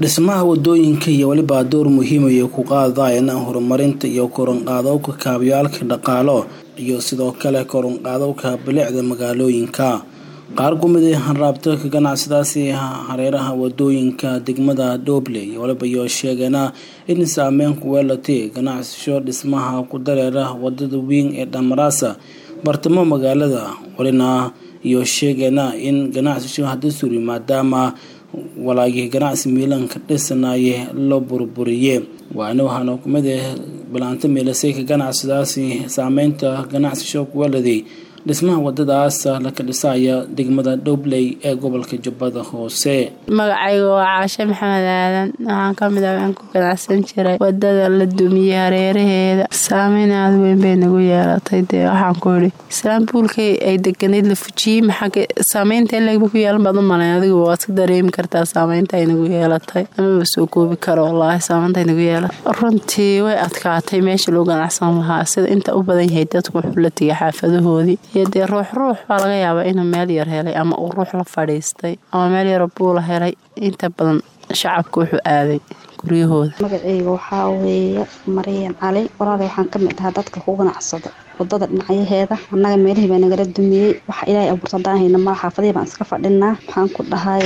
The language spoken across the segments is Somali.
dhismaha wadooyinka iyo weliba door muhiim ay ku qaadayaan horumarinta iyo koronqaadowka kaabyaalka dhaqaalo iyo sidoo kale koronqaadowka bilicda magaalooyinka qaar kumid a hanraabta ganacsadaasi hareeraha wadooyinka degmada dhoble iyo waliba iyo sheegeena in saameyn ku weelatay ganacsasho dhismaha ku dareera wadada weyn ee dhamaraasa bartamo magaalada walina iyo sheegeena in ganacsasho hadda suri maadaama walaagii ganacsi miilanka dhisanaye loo burburiye waana waxaana kumid ah bilaanta meelasayka ganacsadaasi saameynta ganacsasho kuwaladay dhismaha wadadaas laka dhisaya degmada dhobley ee gobolka jubbada hoose magacayga waa caashe maxamed aadan waxaan kamid ah aan ku ganacsan jiray wadada la dumiyey hareeraheeda saameyn aada weyn bay nagu yeelatay dee waxaan ku idhi islaambuulkay ay deganayd la fujiyey maxaa saameynta in lagba ku yeelan baad u malayn adigu waad ka dareemi kartaa saameynta ay nagu yeelatay amaba soo koobi karo wallaahi saameynta ay nagu yeelatay runtii way adkaatay meesha loo ganacsan lahaa sida inta u badan yahay dadku wuxuu la tegay xaafadahoodii iyo dee ruux ruux baa laga yaabaa inuu meel yar helay ama uu ruux la fadhiistay ama meel yaro buula helay inta badan shacabka wuxuu aaday guryahooda magaceyga waxaa weeye maryan cali walaala waxaan ka mid ahaa dadka ku ganacsada wadada dhinacyaheeda annaga meelihii baa nagala dumiyey waxa ilaahay abuurta hadaan hayna mala xaafadihii baan iska fadhinaa waxaan ku dhahay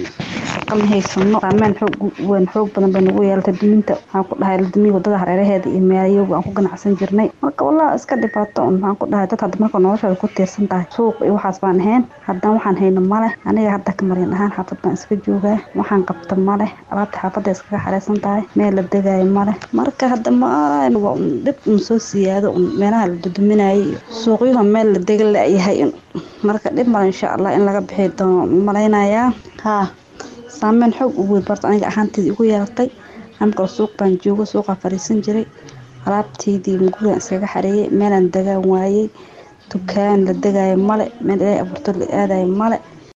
shaqa ma haysano saameyn xoog weyn xoog badan bay nagu yeelatay duminta waxaan ku dhahay la dumiye wadada hareeraheeda iyo meelayogu aan ku ganacsan jirnay marka wallah iska dhibaato un waxaan ku dhahay dad hadda marka noloshooda ku tiirsan tahay suuq iyo waxaas baan ahayn haddana waxaan hayno maleh aniga hadda ka maryan ahaan xaafad baan iska joogaa waxaan qabta maleh alaabta xaafadda iskaga xareysan tahay meel la degaayo maleh marka hadda ma dhib un soo siyaado un meelaha la duduminayay suuqyuha meel la dega layahay marka dhib male insha allah in laga bixi doono malaynayaa haa saameyn xoog u weyn barta aniga ahaanteedii igu yeelatay amkal suuq baan joogo suuqaa fadhiisan jiray alaabteydii gurigan iskaga xareeyay meelaan degaan waayey dukaan la degaayo male meel ilaahay abuurto la aadayo male